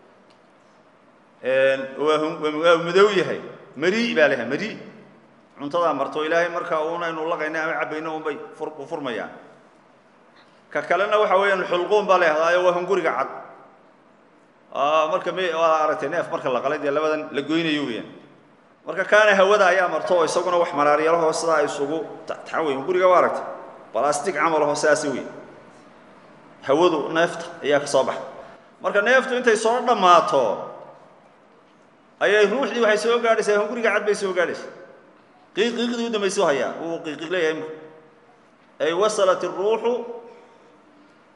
Speaker 1: waa madow yahay mari baa layahay mari cuntadaa marto ilaahay marka uuna aynu laqayna ama cabayno unbay u furmayaan ka kalena waxa weeyaan xulquum baa la yahdaayo waa hunguriga cad marka m waa aragtay neef marka la qalay dee labadan la goynayo weyaan marka kaana hawada ayaa marto oo isaguna wax maraaryalaho sidaa isugu taxan wey hunguriga waa aragtay balastic camalaho sidaasi wey hawadu neefta ayaa ka soo baxda marka neeftu intay soo dhammaato ayay ruuxdii waxay soo gaadhaysaa hunguriga cad bay soo gaadhaysa qiiqiiqdii u dambaysu hayaa wuu qiiqiiq leeyahay imka ay wasalat iruuxu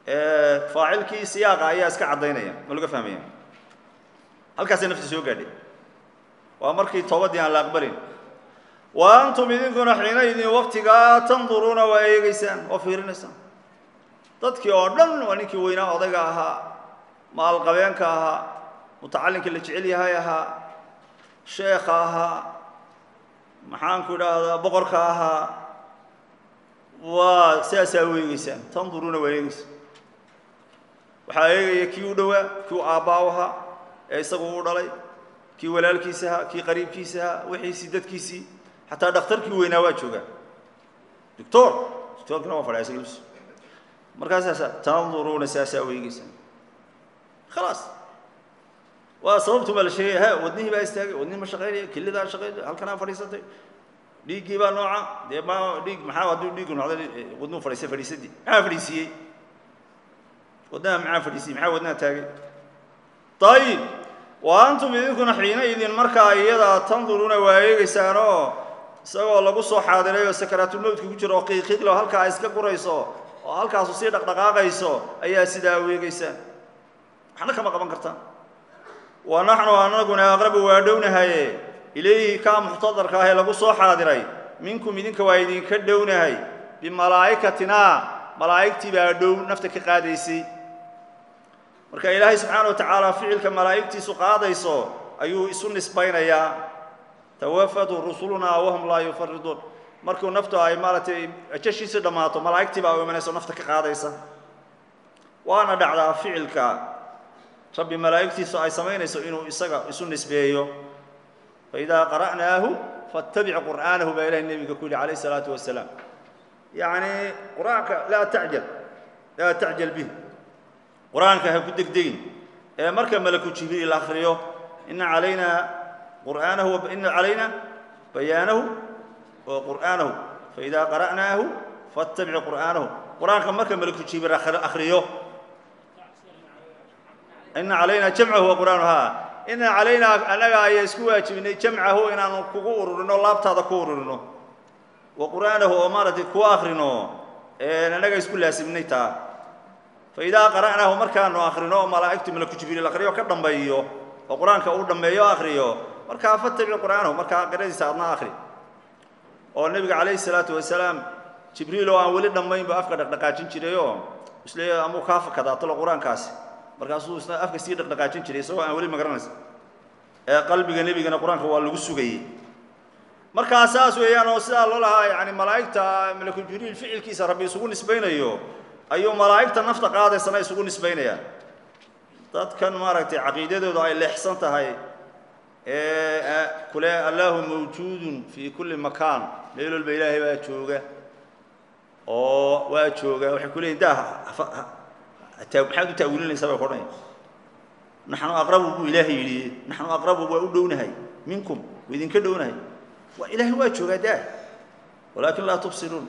Speaker 1: faacilkii siyaaqa ayaa iska caddaynaya ma laga fahmaya halkaasay nafti soo gaadhay waa markii toobadii aan la aqbalin wa antum idinkuna xiinaydin waktigaa tanduruuna waa eegeysaan oo fiirinaysaan dadkii oo dhan waa ninkii weynaa odayga ahaa maalqabeenka ahaa mutacallinkii la jecel yahay ahaa sheekha ahaa maxaanku idhaahdaa boqorka ahaa waa sidaasaa u eegeysaan tanduruuna waa eegeysaan waxaa eegaya kii u dhowaa kii u aabbaa u ahaa ee isagu u dhalay kii walaalkiisa ahaa kii qariibkiisa ahaa wixiisii dadkiisii xataa dhakhtarkii weynaa waa joogaa doctor doctorkina waa fadhiya isaga lus markaasaasa tanduruuna saasaa u eegeysaan khalaas waa sababtu baa la sheegaya ha wadnihii baa istaagay wadnihi ma shaqaynaya kelidaa shaqaynaya halkanaa fadhiisatay dhiiggii baa nooca dee ma dhiig maxaa hadduu dhiiggu noqday wadnuhu fadhiistay fadhiisadii maxaa fadhiisiiyey wadnaha maxaa fadhiisiyey maxaa wadnaha taagay ayib wa antum idinkuna xiina idin markaa iyadaa tanduruuna waa eegeysaanoo isagoo lagu soo xaadiray oo sakaraatulmowtka ku jiro oo qiiqiiqlo halkaa iska gurayso oo halkaasu sii dhaqdhaqaaqayso ayaa sidaa u eegeysaan waxna kama qaban kartaan wa naxnu anaguna aqrabu waa dhownahaye ilayhi kaa muxtadarka ah ee lagu soo xaadiray minkum idinka waa idinka dhownahay bimalaa'ikatinaa malaa'igtii baa dhow nafta ka qaadaysay marka ilaahay subxaana wa tacaala ficilka malaa'igtiisu qaadayso ayuu isu nisbaynayaa tawafatu rusulunaa wahum laa yufariduun markuu naftu ay maaragtay ajashiisi dhammaato malaa'igtii baa u imanayso nafta ka qaadaysa waana dhacdaa ficilka rabbi malaa'igtiisu ay samaynayso inuu isaga isu nisbeeyo faidaa qara'naahu fattabic qur'aanahu baa ilahay nebiga ku yidhi calayh isalaatu wasalaam yacni qur-aanka laa tacjal laa tacjal bih qur-aanka ha ku degdegin ee marka malaku jibriil akhriyo ina calaynaa qur'aanahu ina calayna bayaanahu wa qur'aanahu faidaa qara'naahu fattabic qur'aanahu qur-aanka marka malaku jibriil akhriyo ina calayna jamcahu wa qur'aanu ha ina calaynaa annaga ayaa isku waajibinay jamcahu inaanu kugu ururino laabtaada ku ururino wa qur'aanahu oo maaragtay ku akrino annaga isku laasimnay taa fa idaa qara'naahu markaanu akrino oo malaa'igtu malaku jibriil akriyo ka dhambeeyo oo qur-aanka uu dhammeeyo akriyo markaa fatabic qur'aanahu markaa qiradiisa adna akri oo nebiga calayhi salaatu wasalaam jibriil oo aan weli dhammaynba afka dhaqdhaqaajin jirayoo isle amuu kaa fakadaatalo qur-aankaasi markaasuu isna afka sii dhaqdhaqaajin jiray isagoo aan weli magaranaysa ee qalbiga nebigana qur-aanka waa lagu sugayey markaa saas weeyaan oo sidaa loo lahaa yani malaa'igta malaku jibriil ficilkiisa rabbi isugu nisbaynayo ayuu malaa'igta nafta qaadaysana isugu nisbaynayaan dadkan maaragtay caqiidadoodu ay leexsan tahay ee kule allahu mawjuudun fii kulli makaan meel walba ilaahay baa jooga oo waa jooga waxay ku leeyihin daa maxaad u ta'wiilinaysaa bay kodhanaya naxnu aqrabu buu ilaahay yidhi naxnu aqrabu waa u dhownahay minkum waa idinka dhownahay waa ilaahay waa joogaa daa walaakin laa tubsiruun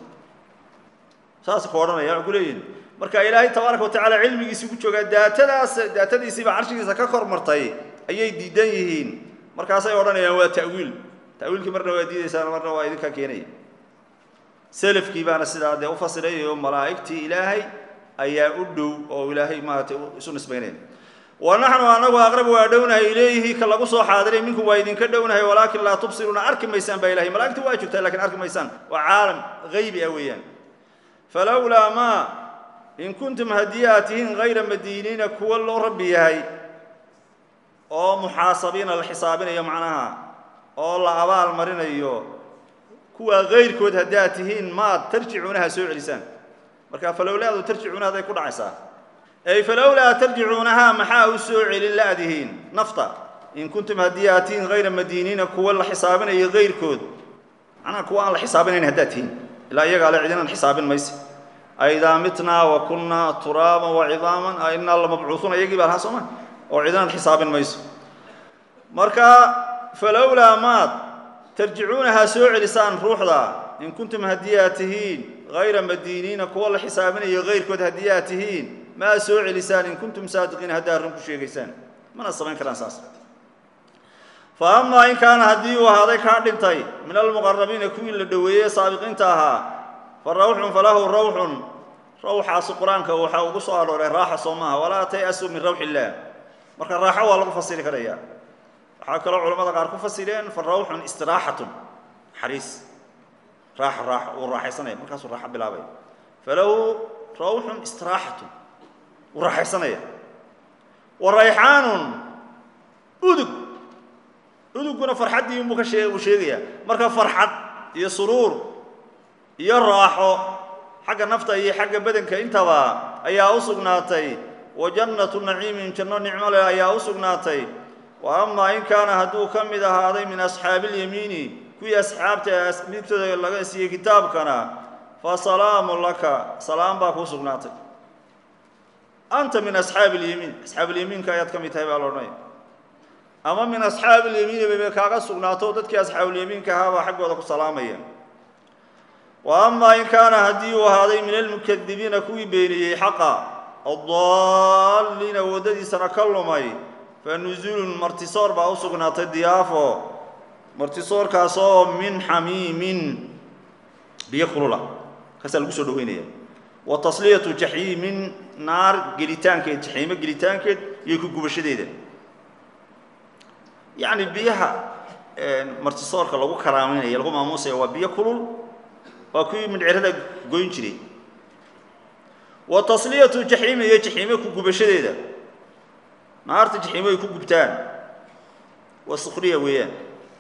Speaker 1: saas ku odhanaya waxay ku leeyihin marka ilaahay tabaaraka wa tacaala cilmigiisii ku joogaa daatadaas daatadiisiiba carshigiisa ka kor martay ayay diidan yihiin markaasay odhanayaan waa ta'wiil ta'wiilkii marna waa diidaysaan marna waa idinka keenaya selafkii baana sidaa dee u fasirayayo malaa'igtii ilaahay ayaa u dhow oo ilaahay maaragtay isu nisbaynaya wa naxnu anagu aqrabu waa dhownahay ilayhi ka lagu soo xaadiray minkum waa idinka dhownahay walaakin laa tubsiruuna arki maysaan baa ilahay malaigta waa joogtaa lakin arki maysaan waa caalam haybi ah weeyaan falowlaa maa in kuntum haddii aad tihiin hayra madiiniina kuwa loo rabbi yahay oo muxaasabiina la xisaabinayo macnaha oo la abaal marinayo kuwaa hayrkood haddii aad tihiin maad tarjicuunaha soo celisaan marka falowlaadu tarjicuuna haday ku dhacaysaa ay falowlaa tarjicuunahaa maxaa u soo celin la'dihiin nafta in kuntum haddii aad tihiin hayra madiiniina kuwa la xisaabinayo hayrkood macnaha kuwa aan la xisaabinayn haddaad tihiin ilaa iyagaa le cidinaan xisaabin mayse aidaa mitnaa wa kunnaa turaaban wa cidaaman a innaa lamabcuusuuna iyagii baa lahaa sooma oo cidinaan xisaabin mayso marka falowlaa maad tarjicuunahaa soo celisaan ruuxda in kuntum haddii aad tihiin hayra madiiniina kuwa la xisaabinayo hayrkood haddii aad tihiin maa soo celisaan in kuntum saadiqiin haddaad run ku sheegaysaan mana samayn karaan saas fa amaa in kaana haddii uu ahaaday kaa dhintay min almuqarabiina kuwii la dhoweeyey saabiqiinta ahaa fa rawxun falahu rawxun rawxaasi qur-aanka waxaa ugu soo arooray raaxa soo maaha walaa tay-asuu min rawxi illaah marka raaxo waa lagu fasiri karaya waxaa kaloo culamada qaar ku fasireen fa rawxun istiraaxatun naxariis raaxa raaxa uu raaxaysanaya markaasuu raaxo bilaabaya falahu rawxun istiraaxatun wuu raaxaysanaya wa rayxaanun udug uduguna farxaddii unbuu ka shee uu sheegayaa marka farxad iyo suruur iyo raaxo xagga nafta iyo xagga badanka intaba ayaa u sugnaatay wa jannatu naciimin janno nicmo leh ayaa u sugnaatay wa amaa in kaana hadduu ka mid ahaaday min asxaabi ilyamiini kuwii asxaabta midtooda laga siiyey kitaabkana fa salaamu laka salaam baa kuu sugnaatay anta min asxaabi ilyamiin asxaabulyamiinka ayaad ka mid tahay baa la odhanaya ama min asxaabi ilyamiini baybay kaaga sugnaato dadkii asxaabulyamiinka ahaabaa xaggooda ku salaamaya wa amaa in kaana haddii uu ahaaday min almukadibiina kuwii beeniyey xaqa addaalliina waddadiisana ka lumay fa nusuulun martisoor baa u sugnaatay diyaafo martisoorkaasoo min xamiimin biyo kulula kaasaa lagu soo dhaweynaya wa tasliyatu jaxiimin naar gelitaankeed jaxiimo gelitaankeed iyo ku gubashadeeda yacni biyaha martisoorka lagu karaameynaya lagu maamuusaya waa biyo kulul waa kuwii mindhcirada goyn jiray wa tasliyatu jaxiima iyo jaxiime ku gubashadeeda naarta jaxiimo ay ku gubtaan waa sukhriya weeyaan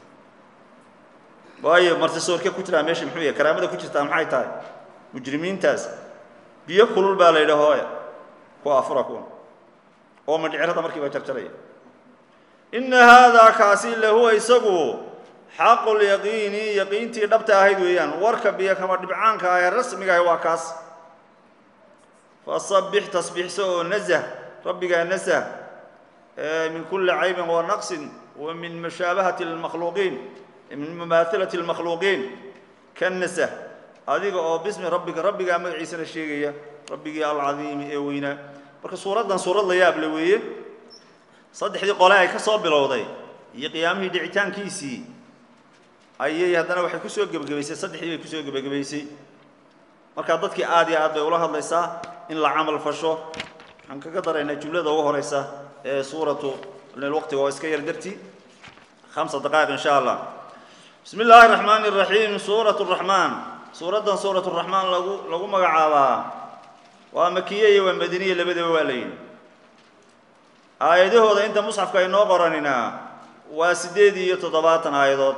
Speaker 1: waayo martisoorke ku jiraa meesha muxuu yahay karaamada ku jirtaa maxay tahay mujrimiintaas biyo kulul baa la yidha hooya ku afura kuwan oo mindhcirada markiiba jarjaraya inna haadaa kaasi lahuwa isagu xaqulyaqiini yaqiintii dhabta ahayd weeyaan warka biyo kama dhibcaanka ah ee rasmiga ahi waa kaas fasabbix tasbiixso oo nasah rabbigaa nasah min kulli caybin wa naqsin wa min mushaabahati lmakhluuqiin min mumaahalati lmakhluuqiin ka nasah adiga oo bismi rabbika rabbigaa magaciisana sheegaya rabbigii alcadiimi ee weynaa marka suuraddan suurad la yaable weeye saddexdii qole ay ka soo bilowday iyo qiyaamihii dhicitaankiisii ayay haddana waxay kusoo gebagabaysay saddexdii bay kusoo gebagabaysay markaa dadkii aad iyo aad bay ula hadlaysaa in la camal fasho waxaan kaga daraynaa jumlada ugu horeysa ee suuratu waqtiga oo iska yar darti khamsa daqaa'iq insha allah bismi illaahi raxmaani iraxiim suuratu raxmaan suuraddan suuratu raxmaan lagu lagu magacaabaa waa makiye iyo waa madiniye labadaba waa la yidhi aayadahooda inta musxafka aynoo qoranina waa siddeed iyo toddobaatan aayadood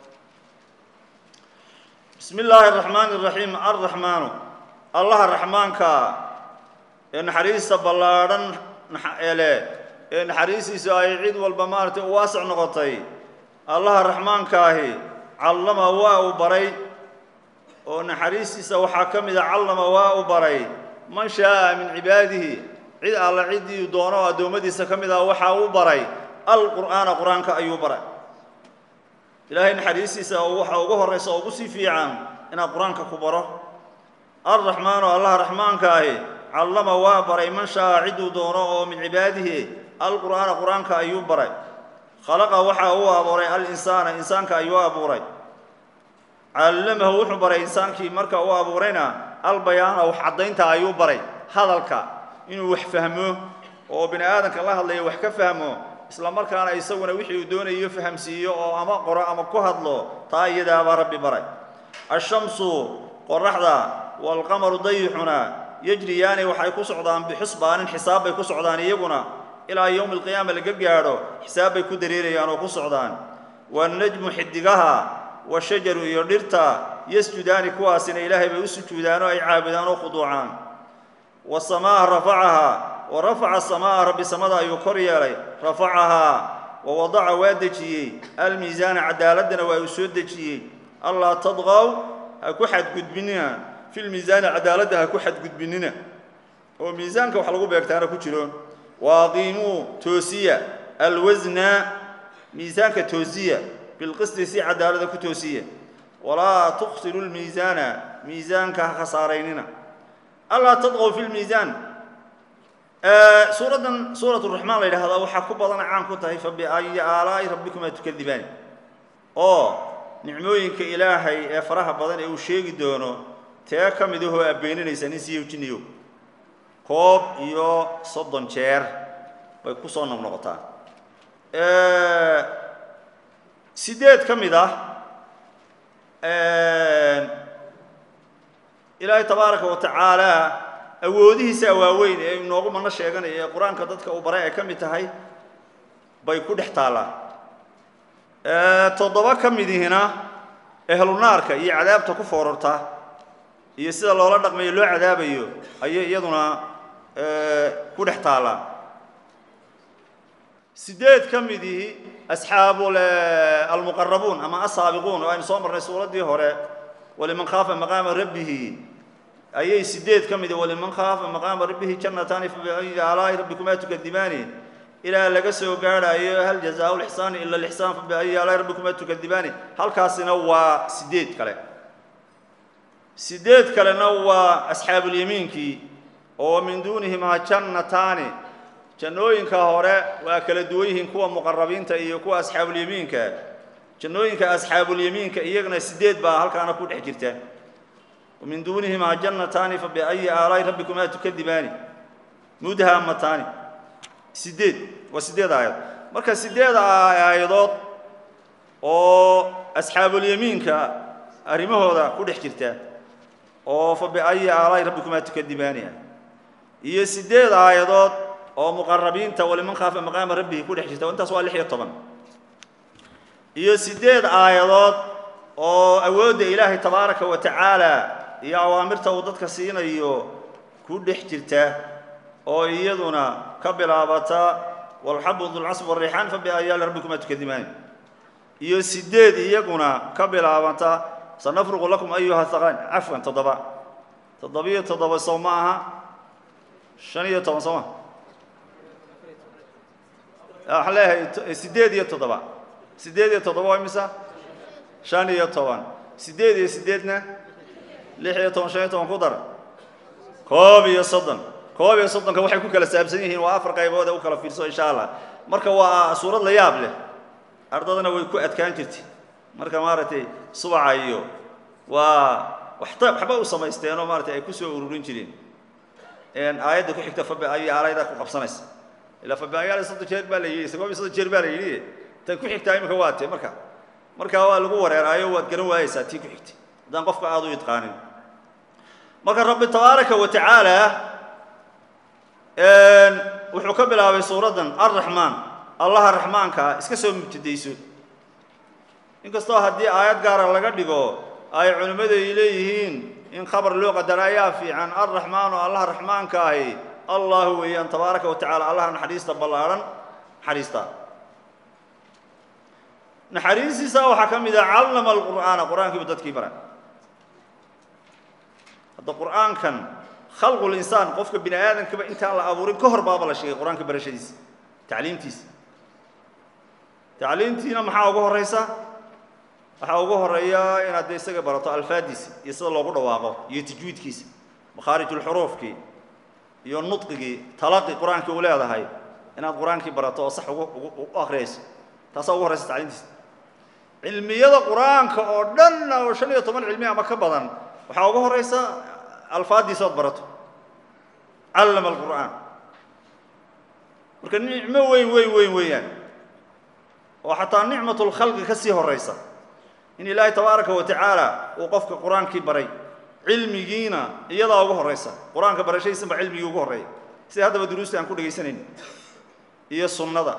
Speaker 1: bismi illaahi araxmaani iraxiim alraxmaanu allaha raxmaanka ee naxariista ballaadhan ele ee naxariistiisu ay cid walba maaragtay u waasic noqotay allaha raxmaankaahi callama waa uu baray oo naxariistiisa waxaa ka mid a callama waa uu baray man shaaa min cibaadihi cid alla ciddii doono oo addoommadiisa ka mid ah waxaa uu baray alqur'aana qur-aanka ayuu baray ilaahay naxariistiisa waxa ugu horraysa oo ugu sii fiican inaad qur-aanka ku baro alraxmaanu allaha raxmaanka ahi callama waa baray man shaaa cidduu doono oo min cibaadihi alqur'aana qur-aanka ayuu baray khalaqa waxa uu abuuray alinsaana insaanka ayuu abuuray callamahu wuxuu baray insaankii marka uu abuurayna albayaana wax caddaynta ayuu baray hadalka inuu wax fahmo oo bini aadamka la hadlayo wax ka fahmo isla markaana isaguna wixii uu doonayo fahamsiiyo oo ama qoro ama ku hadlo taa iyadaabaa rabbi baray ashamsu qoraxda waalqamaru dayixuna yejriyaani waxay ku socdaan bixusbaanin xisaab bay ku socdaan iyaguna ilaa yowmi alqiyaama laga gaadho xisaab bay ku dareerayaan oo ku socdaan waannajmu xidigaha washajaru iyo dhirta yasjudaani kuwaasina ilaahay bay u sujuudaan oo ay caabudaan oo khuduucaan wasamaa'a rafacahaa wa rafaca samaa'a rabbi samada ayuu kor yeelay rafacahaa wa wadaca waa dejiyey almiisaana cadaaladana waa uu soo dejiyey allaa tadqaw ha ku xadgudbinina filmiisaani cadaaladda ha ku xadgudbinina oo miisaanka wax lagu beegtaana ku jiro waaqiimuu toosiya alwasna miisaanka toosiya bilqisti si cadaalada ku toosiya walaa tuksiru lmiisaana miisaanka ha khasaaraynina allaa tadqow fi lmiisaan suuraddan suurat raxmaan la yidhahdaa waxaa ku badana caan ku tahay fa biayi aalaa'i rabbikumaa tukadibaani oo nicmooyinka ilaahay ee faraha badan ee uu sheegi doono tee ka mid ahoo abbeeninaysa nin siiyo jinniyo koob iyo soddon jeer bay ku soo noqnoqotaa sideed ka mid ah ilaahay tabaaraka wa tacaala awoodihiisa waaweyn ee inoogu mano sheeganaya ee qur-aanka dadka uu baray ay ka mid tahay bay ku dhex taallaa toddoba ka midihina ehlunaarka iyo cadaabta ku foorarta iyo sida loola dhaqmayo loo cadaabayo ayay iyaduna ku dhex taallaa sideed ka midii asxaabu almuqarabuun ama asaabiquun oo aynu soo marnay suuraddii hore waliman khaafa maqaama rabbihi ayay sideed ka midi waliman khaafa maqaama rabbihi jannataani fabiayi aalaa'i rabbikumaa tukadibaani ilaa laga soo gaadhaayo hal jazaau lixsaani ila lixsaan fabiayi aalaa'i rabbikumaa tukadibaani halkaasina waa sideed kale sideed kalena waa asxaabulyamiinkii oo min duunihimaa jannataani jannooyinka hore waa kala duwan yihiin kuwa muqarabiinta iyo kuwa asxaabulyamiinka jannooyinka asxaabulyamiinka iyagana sideed baa halkaana ku dhex jirta min duunihimaa jannataani fabiayi aalaa'i rabbikumaa tukadibaani mudhamataani sideed waa sideed aayad marka sideed aayadood oo asxaabulyamiinka arrimahooda ku dhex jirta oo fabiayi aalaa'i rabbikumaa tukadibaani ah iyo sideed aayadood oo muqarabiinta waliman khaafa maqaama rabbihi ku dhex jirta intaas waa lix iyo toban iyo sideed aayadood oo awoodda ilaahay tabaaraka wa tacaala iyo awaamirta uu dadka siinayo ku dhex jirta oo iyaduna ka bilaabata walxabu dulcasb wariixaan fabiayaali rabbikumaa tukadimaani iyo sideed iyaguna ka bilaabata sanafruqu lakum ayuha haqaan cafwan toddoba toddobiyo toddoba sow ma aha shan iyo toban soo ma waxaan leeyahay sideed iyo toddoba sideed iyo toddoba waa imisa shan iyo toban sideed iyo sideedna lix iyo toban shan iyo toban ku dar koob iyo soddon koob iyo soddonka waxay ku kala saabsan yihiin waa afar qaybood ee u kala fiirso insha allah marka waa suurad la yaab leh ardadana way ku adkaan jirtay marka maaragtay subaca iyo waa waxta waxba u samaysteenoo maaratay ay ku soo ururin jireen aayadda ku xigta fabi ay aalayda ku qabsanaysa ilaa fabi ayaala soddon jeer baa la yidhi sagoob iyo soddon jeer baa la yidhi tan ku xigtaa imika waa tee marka markaa waa lagu wareeraayo waad garan waayeysaa tii ku xigtay haddaan qofka aada u idqaanin marka rabbi tabaaraka wa tacaala wuxuu ka bilaabay suuraddan arraxmaan allaha raxmaankaa iska soo mubtadayso inkastoo haddii aayad gaara laga dhigo ay culimmadu ay leeyihiin in khabar loo qadara ayaa fiican arraxmaanu allaha raxmaanka ahi allahu weeyaan tabaaraka wa tacala allaha naxariista ballaadhan naxariista naxariistiisa waxaa ka mid ah callama alqur'aana qur-aankiibu dadkii bara hadda qur'aankan khalqu linsaan qofka bini aadamkaba intaan la abuurin ka hor baaba la sheegay qur-aanka barashadiisa tacliimtiisa tacliimtiina maxaa ugu horeysa waxaa ugu horeeya inaad dee isaga barato alfaadiisa iyo sida loogu dhawaaqo iyo tajwiidkiisa makhaarijulxuruufkii iyo nudqigii talaqi qur-aankii u leedahay inaad qur-aankii barato oo sax ugu u akhriyayso taasaa ugu horeysa tacliimtiisa cilmiyada qur-aanka oo dhan oo shan iyo toban cilmi ama ka badan waxaa ugu horeysa alfaaddiisa ood barato callama alqur'aan marka nicmo weyn weyn weyn weeyaan oo xataa nicmat lkhalqi ka sii horeysa in ilaahay tabaaraka wa tacaala uu qofka qur-aankii baray cilmigiina iyadaa ugu horeysa qur-aanka barashadiisan ba cilmigii ugu horreeya sida haddaba duruusta aan ku dhegaysanayn iyo sunnada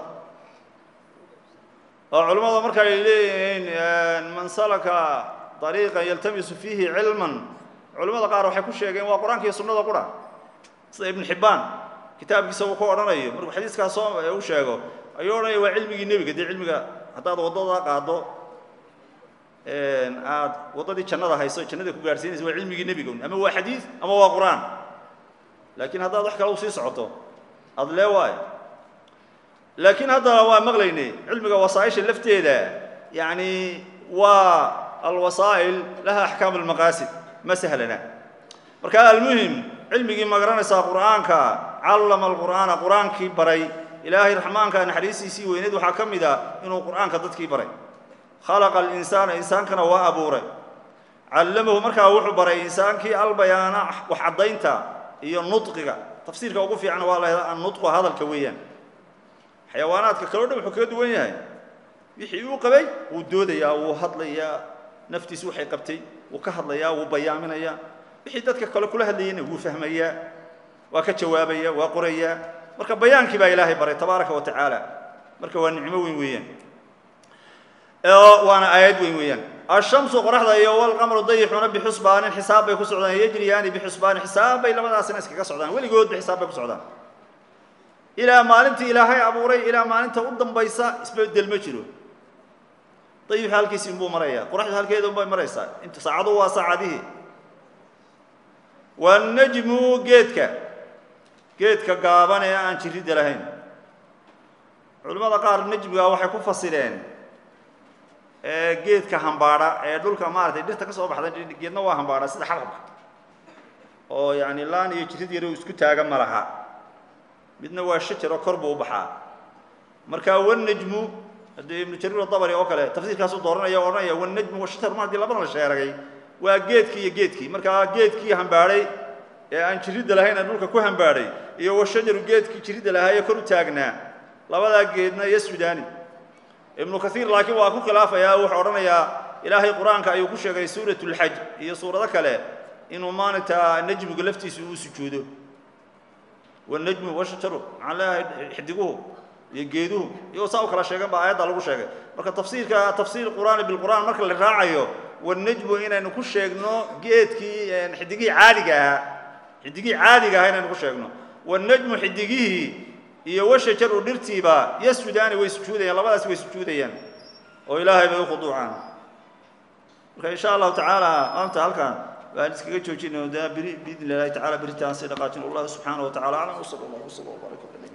Speaker 1: oo culimmada marka ay leeyihiin man salaka طariiqan yaltamisu fiihi cilman culimmada qaar waxay ku sheegeen waa qur-aanka iyo sunnada qura sida ibn xibbaan kitaabkiisa uu ku odhanayo markuu xadiiskaas soo u sheego ayuu odhanaya waa cilmigii nebiga dee cilmiga haddaad waddada qaaddo aad waddadii jannada hayso jannada ku gaarhsiinaysa waa cilmigii nebiga ama waa xadiid ama waa qur-aan laakiin haddaad wax kale usii socoto aada lee waayo laakiin haddana waa maqlaynay cilmiga wasaaisha lafteeda yacni waa alwasaa'il laha axkaam almaqaasid ma sahlana marka almuhim cilmigii ma garanaysaa qur'aanka callama alqur'aana qur-aankii baray ilaahay raxmaanka naxariistiisii weyneed waxaa ka mid ah inuu qur'aanka dadkii baray khalaqa alinsaana insaankana waa abuuray callamahu markaa wuxuu baray insaankii albayaana wax caddaynta iyo nudqiga tafsiirka ugu fiican waa la yidhahdaa annutqu hadalka weeyaan xayawaanaadka kaloo dhan wuxuu kaga duwan yahay wixii uu qabay wuu doodayaa wuu hadlayaa naftiisu waxay qabtay wuu ka hadlayaa wuu bayaaminayaa wixii dadka kale kula hadlayayna wuu fahmayaa waa ka jawaabaya waa qorayaa marka bayaankii baa ilaahay baray tabaaraka wa tacaala marka waa nicmo weyn weeyaan waana aayad weyn weeyaan ashamsu qoraxda iyo walqamru dayixuna bixusbaanin xisaab bay ku socdaan yejriyaani bixusbaanin xisaab bay labadaasina iskaga socdaan weligoodba xisaab bay ku socdaan ilaa maalintii ilaahay abuuray ilaa maalinta u dambaysa isbedel ma jiro dayixu halkiisi inbuu marayaa qoraxdu halkeeda unbay maraysaa inta saacadu waa saacadihii wanajmu geedka geedka gaaban ee aan jiridda lahayn culimmada qaar najmiga waxay ku fasireen geedka hambaadha ee dhulka maaratay dhirta ka soo baxda geedna waa hambaadha sida xabxabka oo yani laan iyo jirid yaro isku taaga ma laha midna waa shajaro kor buu u baxaa marka wanajmu haddii ibnu jariir adabari oo kale tafsiirkaasuu dooranaya o odhanaya wanajmu washajar mar haddii labada la sheeragay waa geedkii iyo geedkii markaa geedkii hambaadhay ee aan jiridda lahayn ee dhulka ku hambaadhay iyo washajaru geedkii jiridda lahaa ee kor u taagnaa labadaa geedna iyo sudaani ibnu kaiir laakiin waa ku khilaafayaa wuxuu odhanayaa ilaahay qur-aanka ayuu ku sheegay suurat lxaj iyo suurado kale inuu maaragta najmigu laftiisa uu sujuudo wanajmu washajaru maxaan leeyahay xidiguhu iyo geeduhu iyagoo saa u kala sheegan baa aayadda lagu sheegay marka tafsiirka tafsiir qur'aani bilqur'aan marka la raacayo wanajmu inaynu ku sheegno geedkii xidigihii caadiga ahaa xidigihii caadiga ahaa inaynu ku sheegno wanajmu xidigihii iyo washajaru dhirtiiba yasjudaani way sujuudayaan labadaas way sujuudayaan oo ilaahay bay u khuduucaan marka insha allahu tacaala maanta halkan baan iskaga joojinay biri biidni illahi tacala beritaan si dhaqaajin allah subxaanahu wa tacala aclam wsala allah wsala wbaaraka